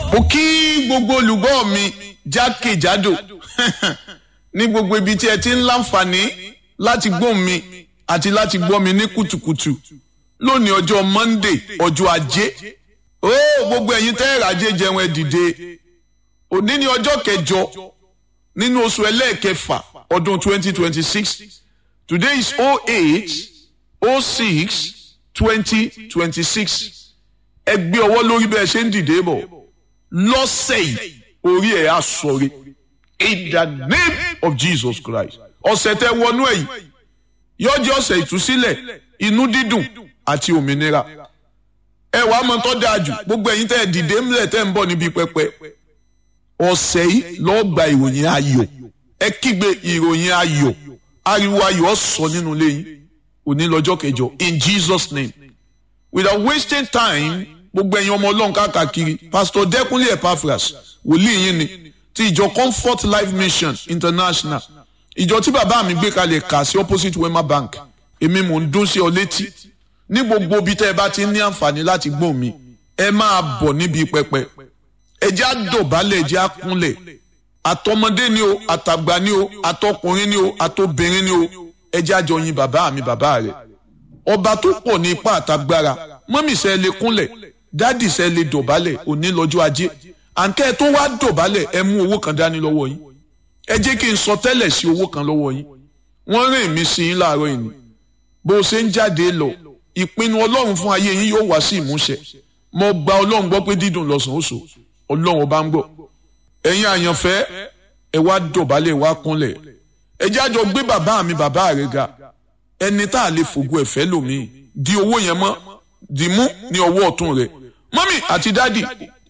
mo kí gbogbo olùgbọ́ mi jákèjádò ní gbogbo ibi tí ẹ ti ń láǹfààní láti gbọ́ mi àti láti gbọ́ mi ní kùtùkùtù lónìí ọjọ́ Monday ọjọ́ ajé ó gbogbo ẹ̀yin tẹ́ ẹ̀rajé jẹun ẹ dìde òní ní ọjọ́ kẹjọ nínú oṣù ẹlẹ́ẹ̀kẹfà ọdún 2026 today is 08 06 2026 ẹ gbé ọwọ́ lórí bẹ́ẹ̀ ṣe ń dìde bọ̀ lọ́sẹ̀ yìí orí ẹ̀ á sọ̀rí in the name of Jesus Christ ọ̀sẹ̀ tẹ wọnú ẹ̀ yìí yóò jẹ́ ọ̀sẹ̀ ìtúsílẹ̀ inú dídùn àti òmìnira ẹ wàá mọ tó dáa jù gbogbo ẹ̀yin tẹ́ ẹ dìde ńlẹ̀ tẹ́ ń bọ̀ níbi pẹpẹ ọ̀sẹ̀ yìí lọ́ọ́ gba ìròyìn ayọ̀ ẹ kígbe ìròyìn ayọ̀ ariwo ayọ̀ sọ nínú ilé yín òní lọ́jọ́ kẹjọ in Jesus name without wasting time gbogbo ẹ̀yin ọmọ ọlọ́run káàkiri pastor dẹ́kunlé epaphras wòlíì yín ni ti ìjọ comfort life mission international ìjọ tí bàbá mi gbé kalẹ̀ kà sí opposite wema bank èmi mò ń dún sí ọ létí ní gbogbo ibi tẹ́ ẹ bá ti ní àǹfààní láti gbọ́ mi ẹ máa bọ̀ níbi pẹpẹ ẹ jẹ́ àdọ̀bálẹ̀ ẹ jẹ́ àkúnlẹ̀ àtọmọdé ni o àtàgbà ni o àtọkùnrin ni o àtobìnrin ni o ẹ jẹ́ àjọ yin bàbá mi bàbá rẹ̀ ọba tó pọ̀ ní ipá àtagbára mọ́mì sẹ́ lè kúnlẹ̀ dádì sẹ́ lè dọ̀bálẹ̀ òní lọ́jọ́ ajé àǹkẹ́ tó wá dọ̀bálẹ̀ ẹ mú owó kan dání lọ́wọ́ yín ẹ jẹ́ kí n sọ tẹ́lẹ̀ sí owó kan lọ́wọ́ yín wọ́n rìn mí sí yín láàárọ̀ yìí bó o ṣe ń jáde lọ ìpinnu ọlọ́run fún ayé yín yóò wá sí ìmúṣẹ mo gba ọlọ́run gbọ́ pé dídùn lọ́sàn ó so ọlọ́run ọba ń gbọ́ ẹ̀yin àyànfẹ́ ẹ wá dọ̀bálẹ̀ wá kúnlẹ̀ ẹ jẹ́ àjọ gbé bàbá mi bàbá rẹ̀ ga ẹni tá a lè fògo ẹ̀fẹ́ lòmíì di owó yẹn mọ́ di mú ní ọwọ́ ọ̀tún rẹ̀ mọ́mì àti dádì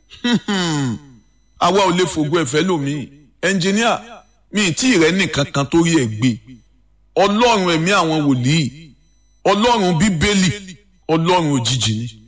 àwa ò lè fògo ẹ̀fẹ́ lòmíì ẹnjìníà mi tí rẹ nìkan kan tó rí ẹ gbé ọlọ́run ẹ̀mí àwọn wòlíì ọlọ́run bíbélì ọlọ́run òjijì ni